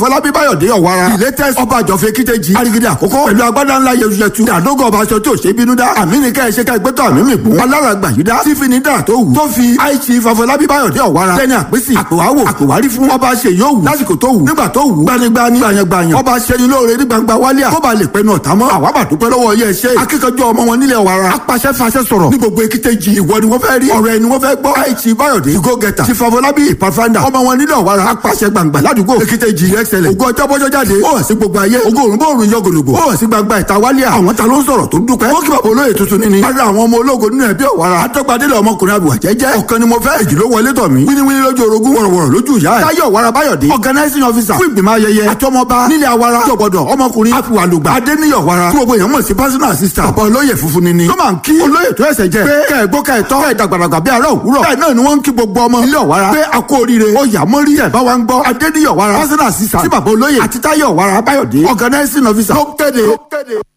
fọlábí báyọ̀dé ọ̀wara ìlétẹ́sí ọba àjọfẹ́ kíkejì arigidi àkókò pẹ̀lú agbádá ńlá yẹtuyẹtu àdógó ọba aṣọ tí ò ṣe bínú dá àmì ní ká ẹṣẹ ká ẹgbẹ́tọ̀ àmì mi kún alára gbàyídá tí fi ní dà tó wù tó fi àìsí fọfọlábí báyọ̀dé ọ̀wara lẹ́ni àpèsè àpèwáwò àpèwárí fún ọba ṣe yóò wù lásìkò tó wù nígbà tó wù gbanigbani gbanyangbanya ọba ṣẹni lóore ní gbangba wálíà tó bá lè pẹnu ọ̀tá mọ́ àwa bà dúpẹ́ lọ́wọ́ yẹ ṣe akíkanjú ọmọ wọn nílẹ̀ ọ̀wara apàṣẹ fàṣẹ sọ̀rọ̀ ní gbogbo èkìtẹ́jì ìwọ ni wọ́n fẹ́ rí ọ̀rọ̀ ẹni wọ́n fẹ́ gbọ́ àìsí báyọ̀dé ìgò gẹ̀ta ti fọfọlábí ìpàfàndà ọmọ wọn nílẹ̀ ọ̀wara apàṣẹ gbangba ládùúgbò èkìtẹ́jì ẹ̀xẹ̀lẹ̀ ògo ọjọ́ bọ́jọ́ jáde ó hàn sí gbogbo ayé ògo òrùn bóòrùn yọ gòlògbò ó hàn sí gbangba ìta wálíà àwọn ta ló ń sọ̀rọ̀ tó dúpẹ́ ó kí bàbá olóyè tuntun níní lára àwọn ọmọ ológo nínú ẹbí ọ̀wara àtọ́gbadélé ọmọkùnrin àbùwà jẹ́jẹ́ ọ̀kan ni mo fẹ́ èjì ló wọlé tọ̀ mí wíníwíní lójú orogún wọ̀rọ̀wọ̀rọ̀ lójú ìyá ẹ̀ táyọ̀ ọ̀wara báyọ̀dé organizing officer fún ìgbìmọ̀ ayẹyẹ àtọmọba nílẹ̀ awara jọ̀gbọ̀dọ̀ ọmọkùnrin àfìwàlùgbà adéníyọ̀ ọ̀wara tí gbogbo èèyàn mọ̀ sí personal assistant ọ̀pọ̀ olóyè funfun ni ló máa ń kí olóyè tó ẹsẹ̀ jẹ́ pé kẹ́ẹ̀gbọ́ kẹ́ẹ̀tọ́ kẹ́ẹ̀dàgbàdàgbà bí ará òwúrọ̀ bẹ́ẹ̀ náà ni wọ́n ń kí gbogbo ọmọ ilé ọ̀wara pé a kú oríire ó yà mọ́rí ẹ̀ bá wa ń gbọ́ adéníyọ̀ ọ̀wara personal assistant tí bàbá olóyè àti táyọ̀ ọ̀wara báyọ̀dé organizing officer ló kéde.